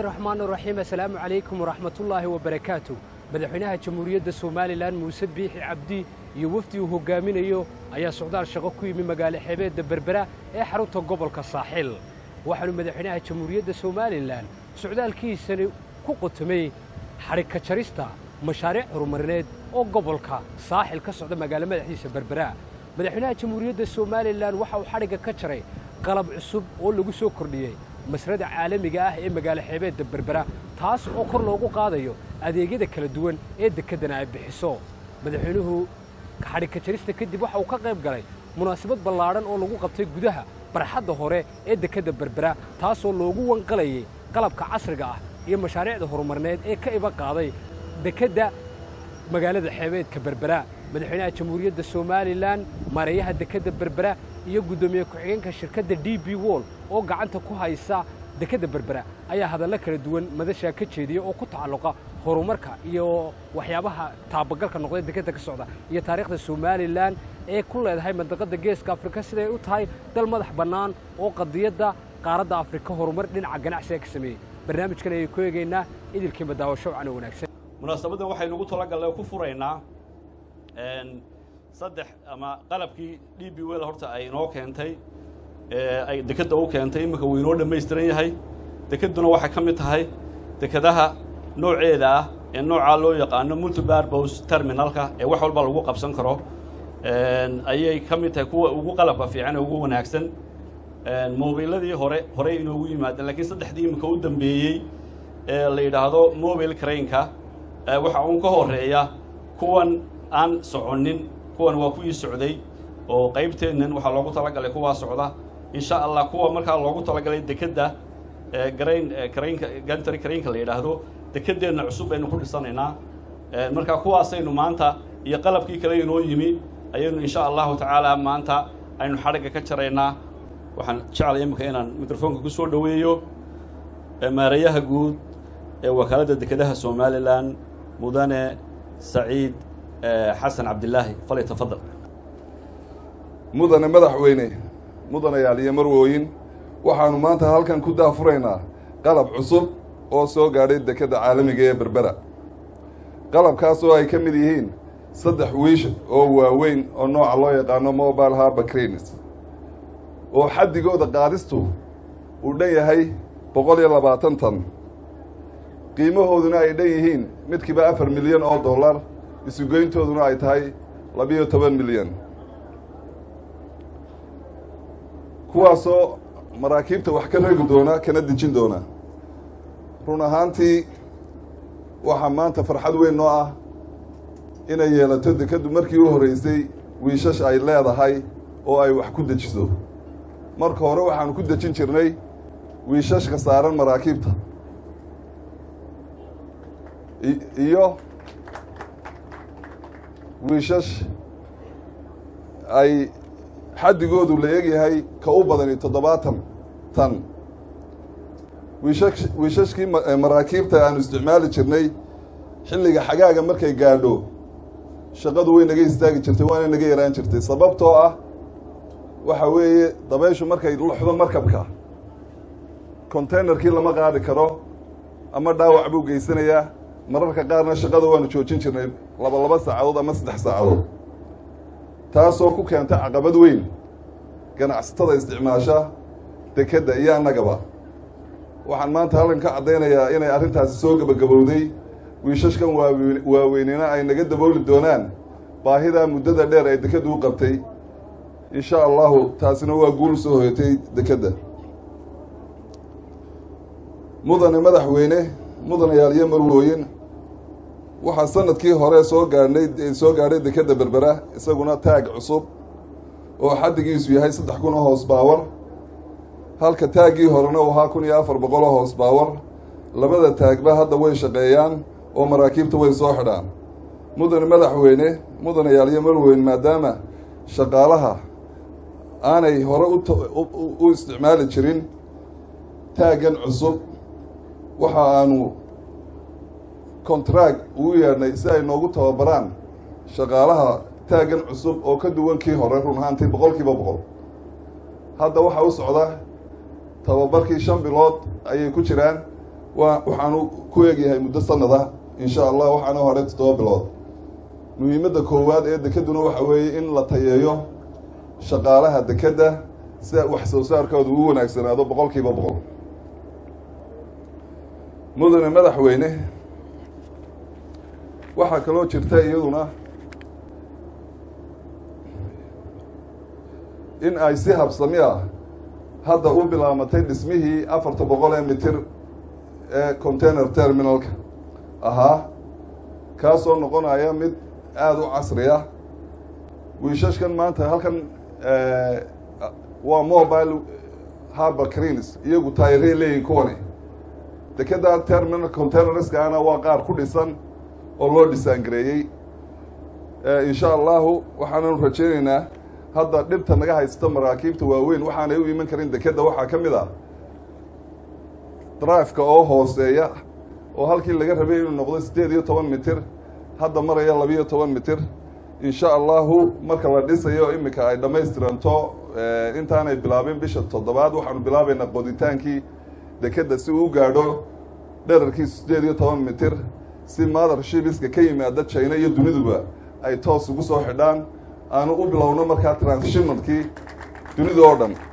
raxmaan raxiim assalaamu calaykum waraxmatullaahi wabarakaatu madaxweynaha jamhuuriyadda somalilan muuse biixi cabdi iyo wafdi uu hogaaminayo ayaa socdaal shaqo ku yimi magaalo xeebeedda berbera ee xarunta gobolka saaxil waxaanu madaxweynaha jamhuuriyadda somalilan socdaalkiisani ku qotomay xadhigka jarista mashaariic horumarineed oo gobolka saaxil ka socda magaalo madaxdiisa berbera madaxweynaha jamhuuriyadda somalilan waxa uu xadhigga ka jaray qalab cusub oo lagu soo kordhiyey masrada caalamiga ah ee magaalo xeebeedda berbera taas oo kor loogu qaadayo adeegyada kala duwan ee dekeddana ay bixiso madaxweynuhu xadhigka jarista kadib waxa uu ka qayb galay munaasabad ballaadhan oo lagu qabtay gudaha barxadda hore ee dekedda berbera taasoo loogu wanqalayay qalabka casriga ah iyo mashaariicda horumarineed ee ka iba qaaday dekedda magaalada xeebeedka berbera madaxweynaha jamhuuriyadda somalilan maareeyaha dekedda berbera iyo guddoomiye ku-xigeenka shirkadda d b wol oo gacanta ku haysa dekedda berbera ayaa hadallo kala duwan madashaa ka jeediya oo ku tacalluqa horumarka iyo waxyaabaha taabagalka noqday dekedda ka socda iyo taariikhda somalilan ee ku leedahay mandaqadda geeska afrika siday u tahay dal madax bannaan oo qadiyadda qaaradda afrika horumar dhinaca ganacsiga ka sameeyey barnaamijkan ayay ku eegaynaa idilkiinba daawasho wacan oo wanaagsan munaasabaddan waxaynu ugu talagallay ku furaynaa saddex ama qalabkii d b wel horta ay inoo keentay ay dekedda u keentay iminka wuu inoo dhammaystiran yahay dekedduna waxay ka mid tahay dekedaha nooceeda ah ee noocaa loo yaqaano multibarbos terminalka ee wax walba lagu qabsan karo ayay ka mid tahay kuwa ugu qalabka fiican ee ugu wanaagsan mobiladii hore horey inoogu yimaadeen lakiin saddexdii iminka u dambeeyey ee la yidhaahdo mobile crainka waxa uun ka horeeya kuwan aan soconin kuwan waa kuwii socday oo qaybteennan waxaa loogu talagalay kuwaa socda insha allah kuwa markaa loogu talagalay dekedda garayn karaynka gantary karaynka la yidhaahdo dekeddeenna cusub baynu ku dhisanaynaa markaa kuwaasaynu maanta iyo qalabkii kale inoo yimi ayaynu insha allahu tacaala maanta aynu xadhigga ka jaraynaa waxaan jeclay iminka inaan mikrofoonka ku soo dhoweeyo maareeyaha guud ee wakaaladda dekedaha somalilan mudane saciid xasan cabdilaahi fali tafadal mudane madaxweyne mudanayaal iyo marwooyin waxaannu maanta halkan ku daafuraynaa qalab cusub oo soo gaadhay dekedda caalamiga ee berbera qalabkaas oo ay ka mid yihiin saddex wiish oo waaweyn oo nooca loo yaqaano mobile harba cranes oo xaddigooda qaadistu uu dhan yahay boqol iyo labaatan tan qiimahooduna ay dhan yihiin midkiiba afar milyan oo dollar isugoyntooduna ay tahay labiyo toban milyan kuwaasoo maraakiibta wax ka regi doona kana dejin doona run ahaantii waxaa maanta farxad weyn noo ah inay yeelato dekeddu markii u horreysay wiishash ay leedahay oo ay wax ku dejiso marka hore waxaanu ku dejin jirnay wiishashka saaran maraakiibta iyo wiishash ay xaddigoodu la egyahay ka u badani toddobaatan tan wiishash wiishashkii maraakiibta aanu isticmaali jirnay xilliga xagaaga markay gaadho shaqadu way naga istaagi jirtay waana naga yaraan jirtay sababtoo ah waxa weeye dabayshu markay luxdo markabka containerkii lama qaadi karo ama dhaawac buu geysanayaa mararka qaarna shaqada waanu joojin jirnay laba laba saacadood ama saddex saacadood taasoo ku keenta caqabad weyn ganacsatada isticmaasha dekedda iyo annagaba waxaan maanta halkan ka caddaynayaa inay arrintaasi soo gebagabowday wiishashkan waawe waaweynina ay naga dabooli doonaan baahidaa muddada dheer ay dekeddu u qabtay insha allahu taasina waa guul soo hoyatay dekedda mudane madaxweyne mudanayaal iyo marwooyin waxaa sanadkii hore soo gaadhnay soo gaadhay dekedda berbera isaguna taag cusub oo xaddigiisu yahay saddex kun oo hoos baawar halka taaggii horena uu ahaa kun iyo afar boqol oo hoos baawar labada taagba hadda way shaqeeyaan oo maraakiibta way soo xidhaan mudane madaxweyne mudanayaal iyo marweyn maadaama shaqaalaha aanay hore u isticmaali jirin taaggan cusub waxa aanu contract ugu yeedhnay si ay noogu tababaraan shaqaalaha taaggan cusub oo ka duwan kii hore run ahaantii boqol kiiba boqol hadda waxaa u socda tababarkii shan bilood ayay ku jiraan waa waxaanu ku eegyahay muddo sanada insha allah waxaana hore toddoba bilood muhiimadda koowaad ee dekeduna waxa weeye in la tayeeyo shaqaalaha dekedda si wax soo saarkooda uu wanaagsanaado boqol kiiba boqol mudane madaxweyne waxaa kaloo jirta iyaduna in ay si habsami ah hadda u bilaamatay dhismihii afarta boqol ee mitir ee container terminalka ahaa kaasoo noqonaya mid aada u casri ah wiishashkan maanta halkan waa mobile harbor crins iyagu taayirey leeyihin kuwani dekeda terminal containerskaana waa qaar ku dhisan oo loo dhisaangareeyey insha allahu waxaananu rajaynaynaa hadda dhibta naga haysta maraakiibta waaweyn waxaanay u iman karin dekedda waxaa ka mid ah driveka oo hooseeya oo halkii laga rabay inuu noqdo siddeed iyo toban mitir hadda maraya labiiyo toban mitir insha allahu marka la dhisayo iminka ay dhammaystiranto intaanay bilaabin bisha toddobaad waxaanu bilaabaynaa qoditaankii dekedda si uu u gaadho dherarkiisu siddeed iyo toban mitir si mother shibiska ka yimaada china iyo duniduba ay toos ugu soo xidhaan aanu u bilowno markaa transshipmentkii dunida oo dhan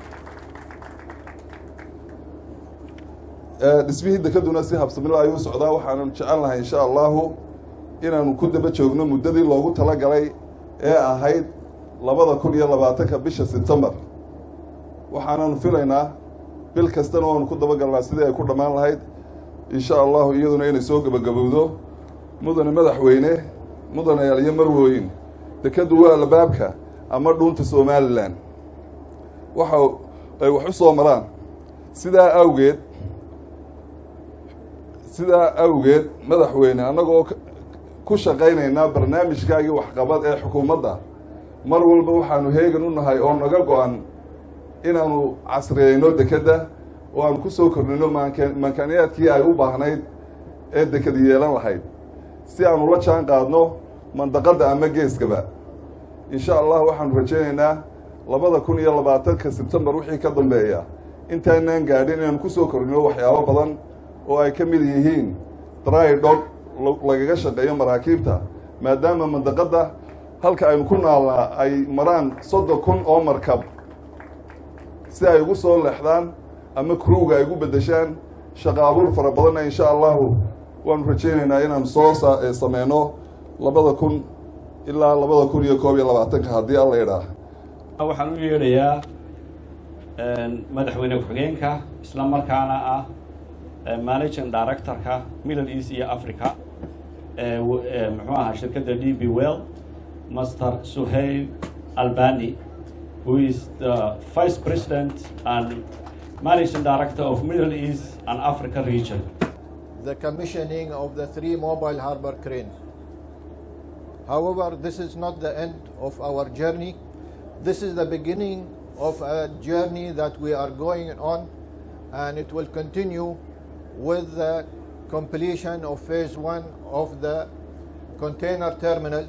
dhismihii dekeduna si habsamilo ayuu socdaa waxaanu jecel lahay insha allahu inaanu ku daba joogno muddadii loogu talagalay ee ahayd labada kun iyo labaatanka bisha sebtembar waxaananu filaynaa bil kastana waanu ku dabagalnaa sidii ay ku dhammaan lahayd insha allahu iyaduna inay soo gebagabowdo mudane madaxweyne mudane aliyo marwooyin dekeddu waa albaabka ama dhuunta somalilan waxa ay wax u soo maraan sidaa awgeed sidaa awgeed madaxweyne annagoo ku shaqaynaynaa barnaamijkaagii waxqabad ee xukuumadda mar walba waxaanu heegan u nahay oo naga go-an inaanu casriyeyno dekedda oo aanu ku soo kordhino maanka maankaaniyaadkii ay u baahnayd ee deked yeelan lahayd si aanu la jaan qaadno mandaqadda ama geeskaba insha allah waxaanu rajaynaynaa labada kun iyo labaatanka sebtembar wixii ka dambeeya intaanaan gaadhin inaanu ku soo kordhino waxyaabo badan oo ay ka mid yihiin dry dog lagaga shaqeeyo maraakiibta maadaama mandaqadda halka aynu ku naalnaa ay maraan soddon kun oo markab si ay ugu soo leexdaan ama crowga ay ugu beddeshaan shaqa abuur fara badanna insha allahu waanu rajaynaynaa inaanu soo sameyno labada kun ilaa labada kun iyo koob iyo labaatanka haddii alla idhaah waxaan u yeedhayaa madaxweyne ku-xigeenka isla markaana ah managing directorka middle east iyo africa muxuu ahaa shirkadda d b well master suhail albani who is the vice president and managing director of middle east and africa region the commissioning of the three mobile harbor cranes. However, this is not the end of our journey. This is the beginning of a journey that we are going on, and it will continue with the completion of phase one of the container terminal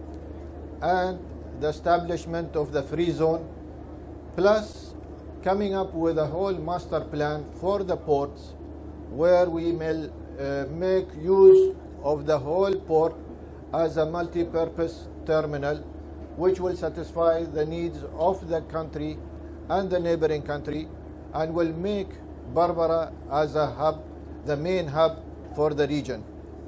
and the establishment of the free zone, plus coming up with a whole master plan for the ports where we may uh, make use of the whole port as a multi-purpose terminal which will satisfy the needs of the country and the neighboring country and will make Barbara as a hub, the main hub for the region.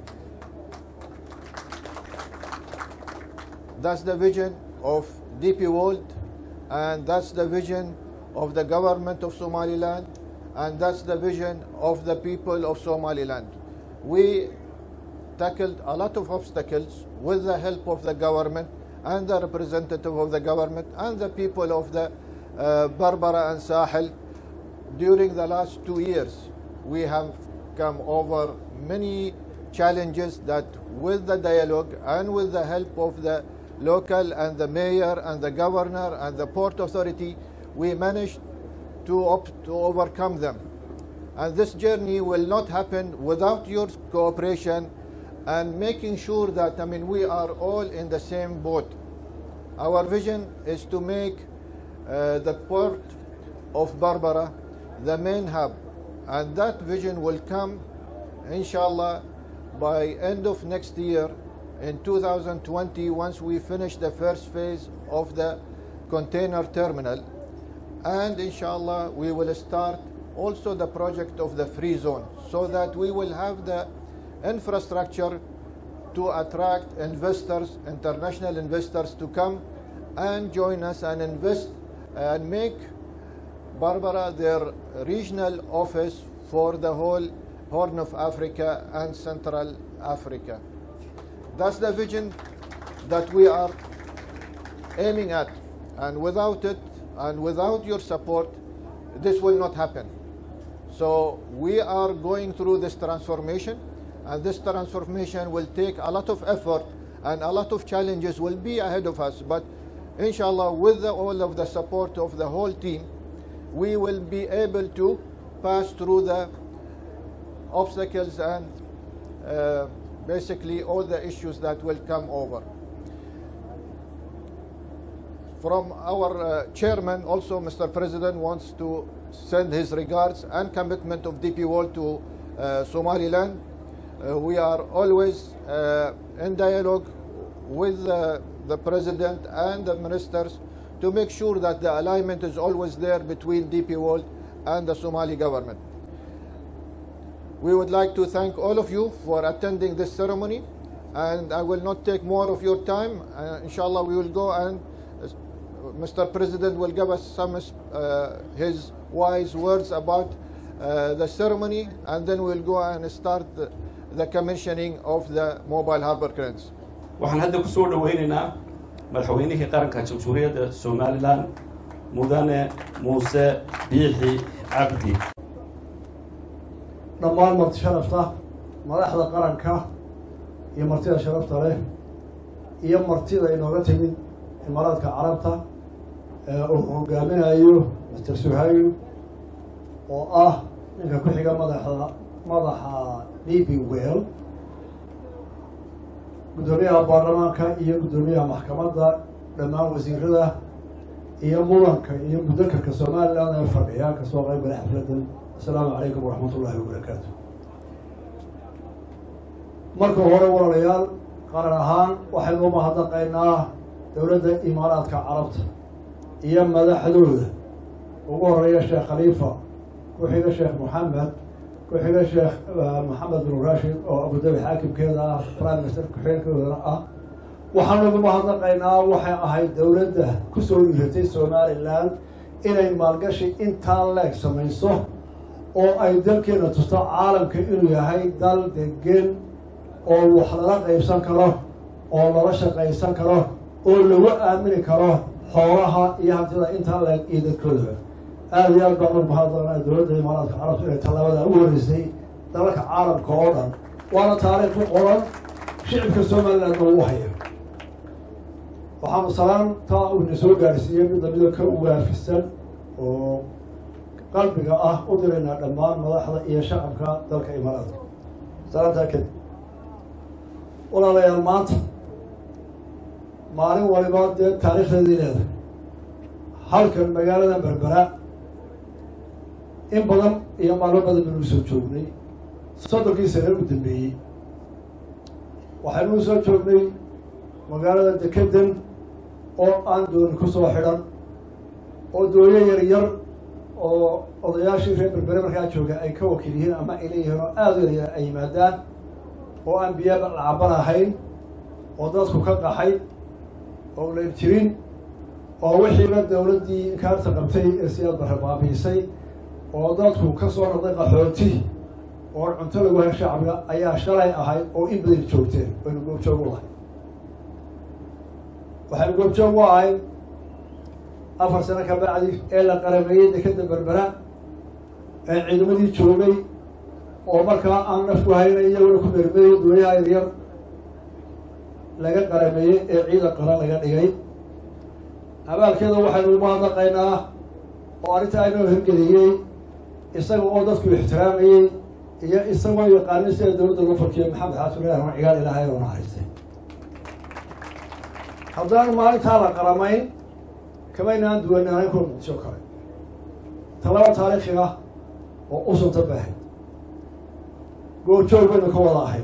That's the vision of DP World and that's the vision of the government of Somaliland and that's the vision of the people of Somaliland. We tackled a lot of obstacles with the help of the government and the representative of the government and the people of the uh, Barbara and Sahel. During the last two years, we have come over many challenges that with the dialogue and with the help of the local and the mayor and the governor and the port authority, we managed to, op- to overcome them. And this journey will not happen without your cooperation and making sure that I mean we are all in the same boat. Our vision is to make uh, the port of Barbara the main hub, and that vision will come inshallah, by end of next year, in 2020, once we finish the first phase of the container terminal, and inshallah, we will start also the project of the free zone, so that we will have the infrastructure to attract investors, international investors to come and join us and invest and make Barbara their regional office for the whole Horn of Africa and Central Africa. That's the vision that we are aiming at. And without it, and without your support, this will not happen. So we are going through this transformation, and this transformation will take a lot of effort, and a lot of challenges will be ahead of us. But inshallah, with the, all of the support of the whole team, we will be able to pass through the obstacles and uh, basically all the issues that will come over. From our uh, chairman, also Mr. President wants to send his regards and commitment of DP World to uh, Somaliland. Uh, we are always uh, in dialogue with uh, the president and the ministers to make sure that the alignment is always there between DP World and the Somali government. We would like to thank all of you for attending this ceremony, and I will not take more of your time. Uh, inshallah, we will go and uh, Mr. President will give us some uh, his wise words about uh, the ceremony, and then we'll go and start the, the commissioning of the mobile harbor cranes. waxaan hadda ku soo dhoweynaynaa madaxweynihii qaranka jamhuuriyadda somalilan mudane muuse biixi cabdi dhammaan marti sharafta madaxda qaranka iyo martida sharafta leh iyo martida inooga timid imaaraadka carabta ee uu hogaaminayo master suhayl oo ah ninka ku xiga madaxda madaxa d b well guddoomiyaha baarlamaanka iyo guddoomiyaha maxkamadda dhammaan wasiirada iyo mudanka iyo muddakarka somaliland ee fadhiya kasoo qayb galay xafladan assalaamu calaykum waraxmat ullahi wabarakaatu marka hore walaalayaal qaran ahaan waxaynu u mahadnaqaynaa dowladda imaaraadka carabta iyo madaxdooda ugu horeeya sheekh khaliifa ku xiga sheekh moxamed ku xiga sheekh maxamed bin rashid oo abudabi xaakimkeeda ah prime minister ku-xigeenkoodana ah waxaanu ugu mahadnaqaynaa waxay ahayd dowladda kusoo dhiiratay somaliland inay maalgashi intaa leeg samayso oo ay dalkeena tusto caalamka inuu yahay dal degen oo wax lala qaybsan karo oo lala shaqaysan karo oo lagu aamini karo xoolaha iyo hantida intaa leeg iyo dadkoodaba aada iyo aad baan ugu mahadnaqnaa dowladda imaaraadka carabta inay tallaabada u horeysay dalalka caalamka oo dhan waana taariikh ku qoran shicibka somaliland oo u haya waxaanu salaamtaa uuna soo gaarsiiyey mid lamida ka waafisan oo qalbiga ah u diraynaa dhammaan madaxda iyo shacabka dalka imaaraadka salaamtaa kadib walaalayaal maanta maalin waliba dee taariikhdeedii leedahay halkan magaalada berbera in badan iyo maalmo badan baynu usoo joognay soddonkii sane u dambeeyey waxaynu usoo joognay magaalada dekedan oo aan dooni kusoo xidhan oo dooyo yar yar oo odayaashii reer berbere markaa jooga ay ka wakiil yihiin ama ay leeyihiin oo aada u yaryar ay yimaadaan oo aan biyaaba lacaban ahayn oo dadku ka qaxay oo layr jirin oo wixiiba dowladdii inkaarta qabtay ee siyaad barre baabiisay oo dadku ka soo noqday qaxooti oo cunto lagu hay shacbiga ayaa shalay ahayd oo in badan joogteen waynu goobjoog u lahay waxaynu goobjoog u ahay afar sano ka bacdi ee la qarameeyey dekeda berbera ee ciidamadii joogay oo markaa aan nafku haynay iyaguna ku mermeeyey dooyaha yaryar laga qarameeyey ee ciidan qaran laga dhigay abaalkeeda waxaynu umahadnaqaynaa oo arrinta inoo hirgeliyey isaga oo dadku ixtiraamayey iyo isagoo yaqaanin sida dowladda loo farkiyo maxamed xasan ilaah cigaal ilaahay oo naxariistay haddaan maalintaa la qaramayn kamaynaan duwanaanin kuwa muqdisho kale talaba taariikhi ah oo u sunta baahay goorjoog baynu ka wada ahay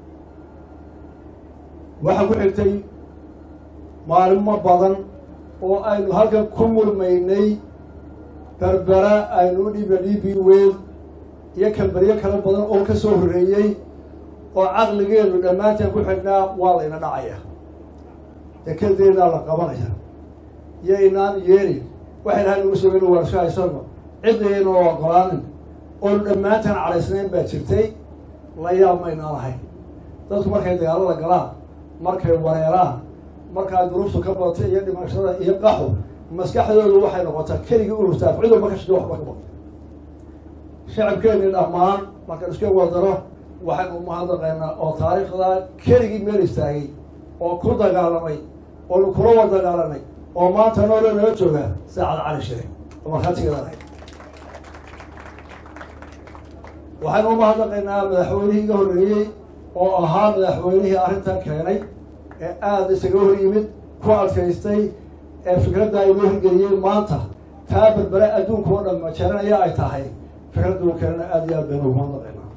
waxaa ku xigtay maalimo badan oo aynu halkan ku murmaynay berbera aynu u dhiiba dhiibi weyn iyo kambaryo kala badan oo ka soo horreeyey oo caqligeenu dhammaanteen ku xidhnaa waa layna dhacaya dekedeedaa la qabanaya iyo inaan yeelin waxay lahay nagu sugayna waan isku haysano cidaynu ogolaanin oonu dhammaanteen calaysnayn baa jirtay la yaab maynaan lahayn dadku markay dagaalada galaan markay wareeraan markaa duruuftu ka badatay iyo dhimashada iyo qaxu maskaxdoodu waxay noqotaa keligii ururtaaf cid walba ka shida waxba ka baqo shacabkeeni dhammaan markaan isku wadano waxaynu umahadnaqaynaa oo taariikhda keligii meel istaagay oo ku dagaalamay oonu kula wada dagaalanay oo maanta noole nala jooga saacad cali shire oo markhaatigeedanay waxaynu umahadnaqaynaa madaxweynihii iga horreeyey oo ahaa madaxweynihii arrintan keenay ee aada isaga hor yimid ku adkaystay ee fikradda inoo hirgeliyey maanta taa berbere adduunka oo dhan majeeranaya ay tahay fikraddu keenana aada iyo aad baynu umahadnaqaynaa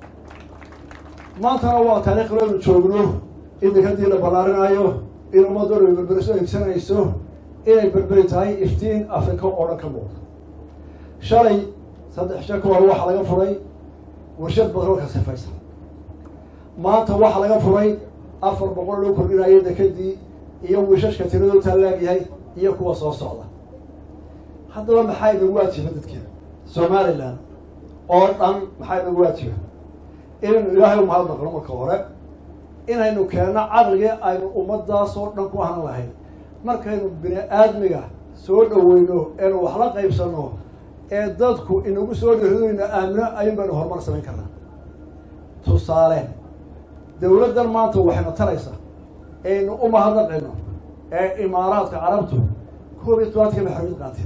maantana waa taariikh leynu joogno in dekadii la ballaarinaayo in ummaddu dhan berberi soo egsanayso inay berberi tahay iftiin afrika oo dhan ka muuqda shalay saddex shan ka hor waxaa laga furay warshad batroolka sifaysa maanta waxaa laga furay afar boqol loo kordhinayo dekadii iyo wiishashka tiradoo taalaagyahay iyo kuwa soo socda haddaba maxaa inagu waajiba dadkeena somalilan oo dhan maxaa inagu waajiba inaynu ilaahay umahadnaqno marka hore inaynu keenno caqligii aynu ummadaasoo dhan ku ahan lahayn markaynu bini aadmiga soo dhaweyno eenu wax la qaybsanno ee dadku inagu soo dhiridoyna aamino ayun baynu horumar samayn karnaa tusaale dawladdan maanta waxayna taraysaa aynu u mahadnaqayno ee imaaraadka carabtu koob iyo tobanka maxarid qaateen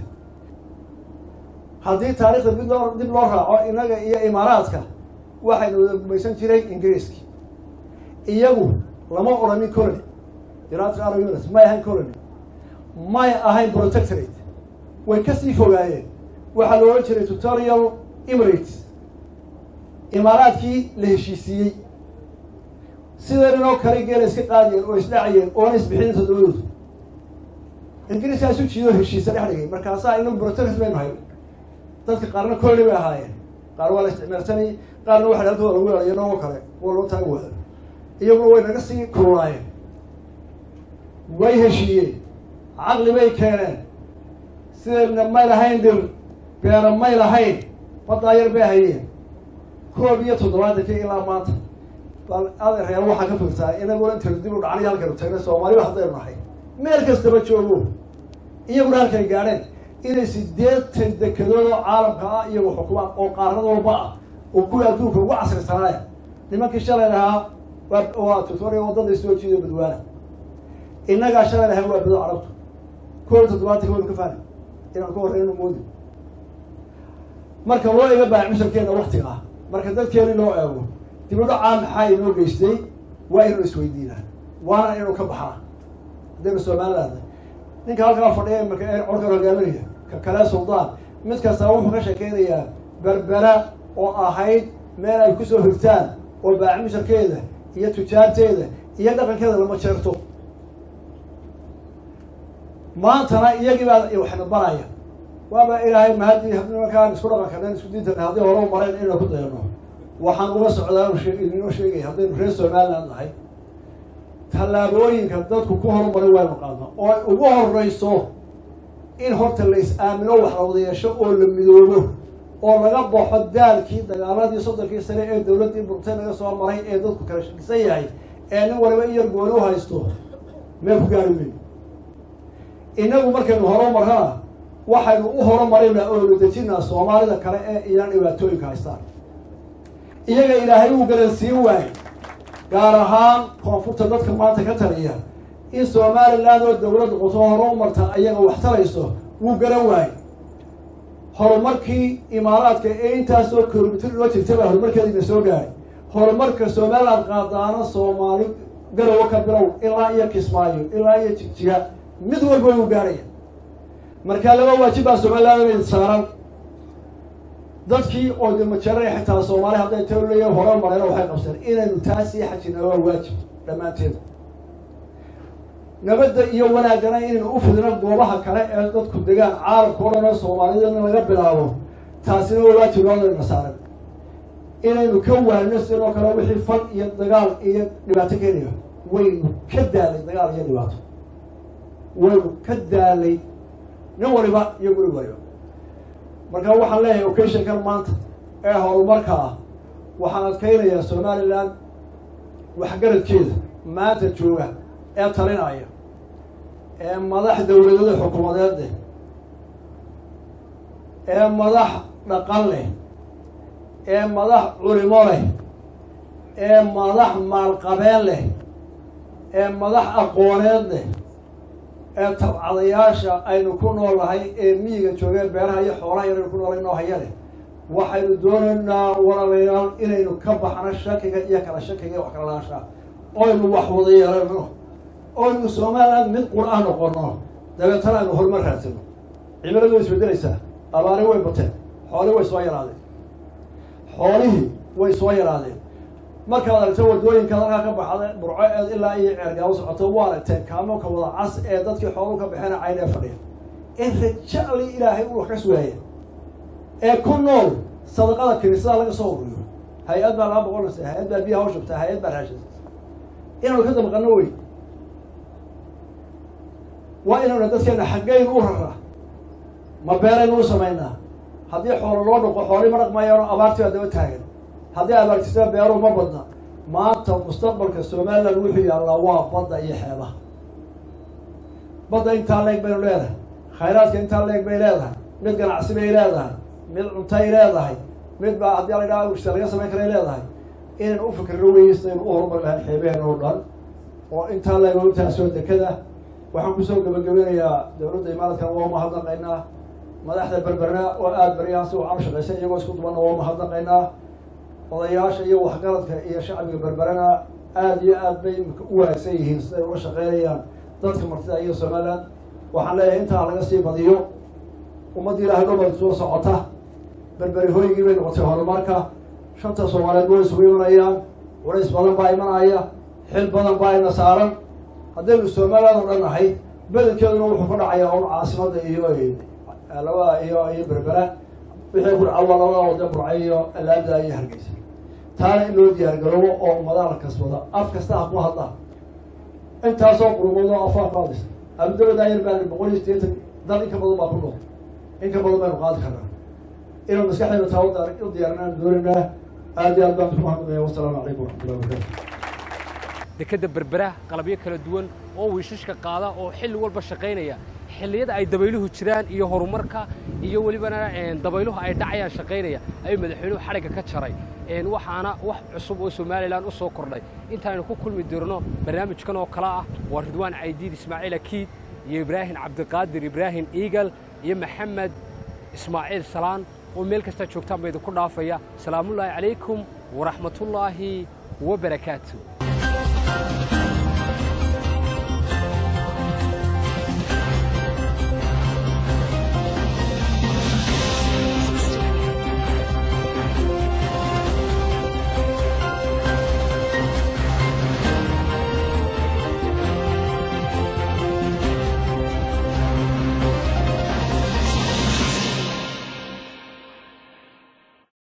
haddii taarikhda mid loo dib loo raaco innaga iyo imaaraadka waxaynu wada gumaysan jiray ingiriiski iyagu lama odhanin colony united arab units may ahayn colony may ahayn protectorate way kasii fogaayeen waxaa la odhan jiray tutorial emirates imaaraadkii la heshiisiiyey sidan inoo kale geela iska qaadiyeen oo isdhacayeen oona isbixinin toddobadoodu ingiriiskaa isu jiidoo heshiisa dhex dhigay markaasaa inagu protectorate baynu hay dadka qaarna colony bay ahaayeen qaar waa la isticmaalsanay qaarna waxa halkooda lagu yeelaya noogo kale waa loo taagi waada iyaguna way naga sii kululaayeen way heshiiyeen caqli bay keeneen sideedna may lahayn dhir beera may lahayn baddaayar bay hayeen koob iyo toddobaatankii ilaa maanta bal adereer waxaa ka fikirtaa inaguna intaynu dib u dhacnay halkaynu tagnay soomaaliba haddaynu nahay meel kastaba joogo iyaguna halkay gaadheen inay sideetan dekedood oo caalamka ah iyagu xukumaan oo qaarad walba ah oo kuwii adduunka ugu casrisanaaya nimankii shalay lahaa waa tutorial waddada soo jiido badwaana innagaa shalay lahaa waa bado carabtu koob iyo toddobaatanka waynu ka fahnay inaan ka horreyno moodi marka loo iga baahay cusharkeena waktiga ah marka dadkeeni loo eego dibudhacaa maxaa inoo geystay waa inuu isweydiinaa waana inuu ka baxaa haddaynu somaliland ninka halkaa fadhiya marka ee colkan hogaaminaya ka kale suldaan mid kasta wuxuu ka sheekeynayaa berbera oo ahayd meel ay kusoo hirtaan oo baacimisharkeeda iyo tujaarteeda iyo dhaqankeeda lama jeerto maantana iyagii baa waxna baraya waaba ilaahay mahadii nimankaan isku dhaqanka isku diintan haddii hore u mareen inaynu ku dayano waxaan uga socdaa inoo sheegaya haddaynu reer somaliland nahay tallaabooyinka dadku ku horumaray waynu qaadna oo ay ugu horeyso in horta la is-aamino wax la wada yeesho oo la midoobo oo laga baxo daalkii dagaaladii soddonkii sane ee dawladdii burtay laga soo maray ee dadku kala shakisan yahay ee nin waliba in yar gooni u haysto meel ku gaari weyn innagu markaynu horumarrana waxaynu u horumarinaa oo la dejinaa soomaalida kale ee iyana dhibaatooyinka haystaan iyaga ilaahay uu garansiin waayey gaar ahaan koonfurta dadka maanta ka taliya in somaliland oo dawlad noqoto horumarta ayaga wax tarayso wuu garan waayey horumarkii imaaraadka ee intaasoo kilomitr loo jirtay baa horumarkeediina soo gaaray horumarka somaliland qaadaana soomaali garowo ka bilow ilaa iyo kismaayo ilaa iyo jigjiga mid walba wuu gaaraya markaa laba waajib baa somaliland saaran dadkii oo dimajaray xitaa soomaali hadday taleeya hore marayna waxay qabseen inaynu taa sii xajina waa waajib dhammaanteed nabadda iyo wanaaggana inaynu u fidino goobaha kale ee dadku degaan caalamka o dhan oo soomaaliyadna laga bilaabo taasina waa waajib loodana saaran inaynu ka waano sidoo kale wixii fal iyo dagaal iyo dhibaato keenaya waynu ka daalay dagaal iyo dhibaato waynu ka daalay nin waliba iyo guri waliba marka waxaan leeyahay occasionkan maanta ee horumarka ah waxaan adkaynayaa somalilan waxgaradkeeda maanta jooga ee talinaya ee madax dawladada xukuumadeed leh ee madax dhaqan leh ee madax culimo leh ee madax maalqabeen leh ee madax aqooneed leh ee tabcadayaasha aynu ku noolnahay ee miyiga joogeen beeraha iyo xoolaha yaraynu ku noolay noo haya leh waxaynu doonaynaa walaalayaal inaynu ka baxno shakiga iyo kala shakiga iyo wax kala laashaa oynu wax wada yeelano oynu somaliland mid qur-aan noqono dabeetana aynu horumar raadsano cimiladu way isbedelaysaa abaari way bateen xoolihii way soo yaraadeen xoolihii way soo yaraadeen markaad aragto wadooyinka halkaa ka baxda burco eed ilaa iyo ceergaabo socoto waa aragteen kaamoka wada cas ee dadkii xooluhu ka baxeen cayn ee fadhiya in rajali ilaahay u wax ka sugaaya ee ku nool sadaqada kiniisada laga soo ururiyo hay-ad baa laga boqonaysa hay-ad baa biyaha ushubtaa hay-ad baa raashinsa inaanu ka damqano wey waa inaynu dadkeena xaggaynu u raraa ma beeraynu u samaynaa haddii xoolo loo dhaqo xoolii ma dhaqmayaano abaartii baa daba taagan haddii abaartisada beeruhu ma badna maanta mustaqbalka somaliland wuxuu yaallaa waa badda iyo xeebaha badda intaa leeg baynu leedahay khayraadka intaa leeg bay leedahay mid ganacsi bay leedahay mid cuntay leedahay mid baa haddii la ydhaha wishta laga samayn karay leedahay inaynu u fikirno weysaynu u horumar lahayn xeebaheen oo dhan oo intaa leeg ogtaasoo dekada waxaan kusoo gabagabinayaa dawladda imaaradkan waa mahadnaqaynaa madaxda berberna oo aada baryahaasi waxaan u shaqaysan iyagoo isku dubanna waa mahadnaqaynaa odayaasha iyo waxgaradka iyo shacbiga berberana aada iyo aad bay imika u wanaagsan yihiin siday ula shaqeynayaan dadka martida iyo somaliland waxaan leeyahay intaa laga sii badiyo ummadda ilaahay dhobad soo socota berberi hooygii bay noqotay horumarka shanta soomaaliyeed way isugu imanayaan culays badan baa imanaya xil badan baa ina saaran haddaynu somaliland oo dhan nahay bedelkeeduna wuxuu ka dhacayaa un caasimada iyo labada iyo iyo berbera wixii ku dhaca waa labada wada burca iyo alaabda iyo hargeysa taana in loo diyaargaroobo oo ummadaha la kasbada af kasta ha ku hadlaan intaasoo qurumado afaa qaadis abudabada ayar baa boqol iyo sideetan dal in ka badan baa ku nool in ka badan baynu qaadi karnaa inuu maskaxdeena taa u diyaarinaan doonaynaa aad iyo aad baan ku mahadnaqaya wasalaamu calaykum waraxmatullahi wabarakatu dekadda berbera qalabyo kala duwan oo wiishashka qaada oo xilli walba shaqaynaya xilliyada ay dabayluhu jiraan iyo horumarka iyo welibana dabayluhu ay dhacayaan shaqaynaya ayuu madaxweynuhu xadhigga ka jaray waxaana wax cusub oo somalilan u soo kordhay intaaynu ku kulmi dirno barnaamijkan oo kale ah waa ridwaan caydiid ismaaciil akiid iyo ibraahim cabdiqaadir ibraahim iigal iyo maxamed ismaaciil salaan oo meel kastaa joogtaan ba idinku dhaafaya salaamullaahi calaykum waraxmatullaahi wabarakaatu